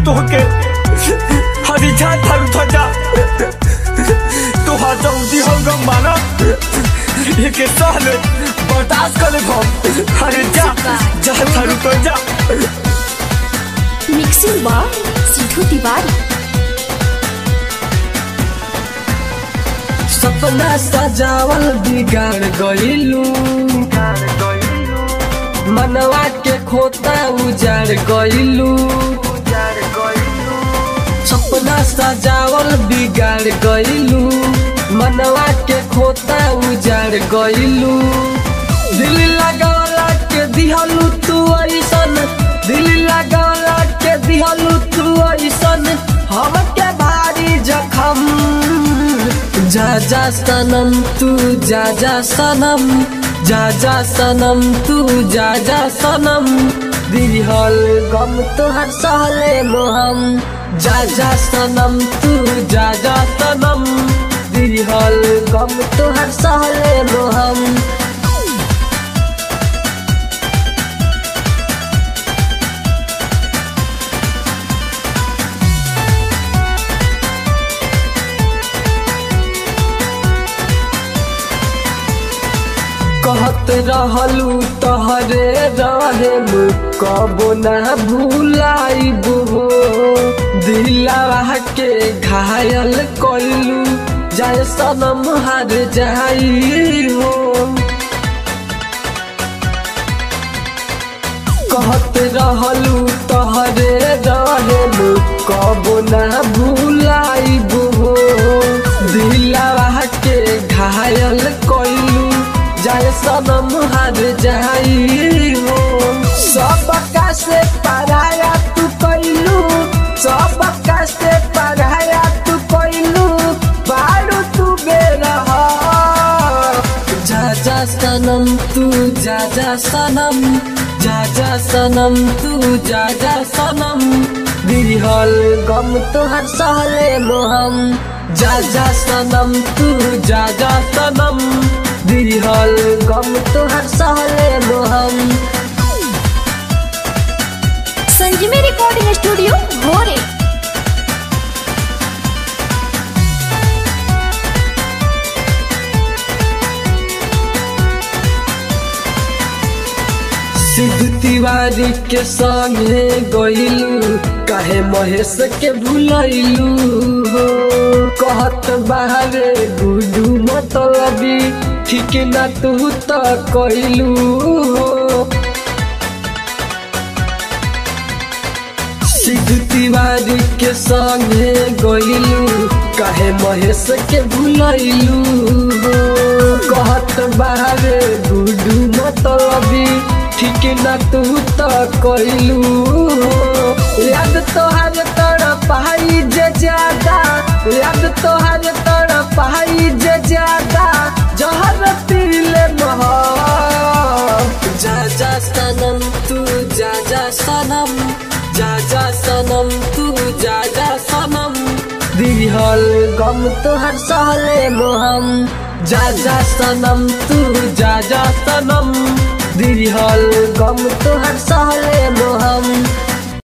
तोहके हरी जा थारू था जा तू हाथ जाऊंगी हम गम माना एक साल बर्दाश्त कर ले हम हरी जा जा थारू तो जा मिक्सिंग बार सिद्धू तिवारी सपना सजावल बिगाड़ गइलू मनवा के खोता उजाड़ गइलू सपना सजावल बिगाड़ गइलू मनवा के खोता उजाड़ गइलू दिल लगावला के दिहलू तू ऐसन दिल लगावला के दिहलू तू ऐसन हमके भारी जखम जा जा सनम तू जा जा सनम जा जा सनम तू जा जा सनम दिहल गम तोहर सहले मोहम जा जा सनम तू जा जा सनम दिहल गम तोहर सहले मोहम कहत रहलू तहरे रहेम कबो ना भूलाइब हो दिलावा के घायल कइलू जाय सनम हार जाई हो कहत रहलू तहरे रहेम कबो ना भूलाइब हो दिलावा के घायल कइलू जाय सनम हार जाई हो सब का से पराया तू कइलू सब का से पराया तू कइलू बारू तू बेरह जा जा सनम तू जा जा सनम जा जा सनम तू जा जा सनम दिहल गम तोहर सहले मोहम जा जा सनम तू जा जा सनम दिहल गम तोहर सहले मोहम संजीवी रिकॉर्डिंग स्टूडियो भोरे सिद्धू तिवारी के संगे गइलू काहे महेश के भूलैलू हो कहत बाहरे गुडू मतलबी ठीक ना तू त कइलू हो सिद्धू तिवारी के संगे गइलू काहे महेश के भूलैलू हो कहत बाहरे गुडू मतलबी ठीक ना तू त कइलू हो याद तोहर तोड़ पाई जे ज्यादा याद तोहर तोड़ पाई जे ज्यादा जहर पीले मह जा जा सनम तू जा जा सनम जा जा सनम तू जा जा सनम दिहल गम तोहर सहले मोहम जा जा सनम तू जा जा सनम दिहल गम तोहर सहले मोहम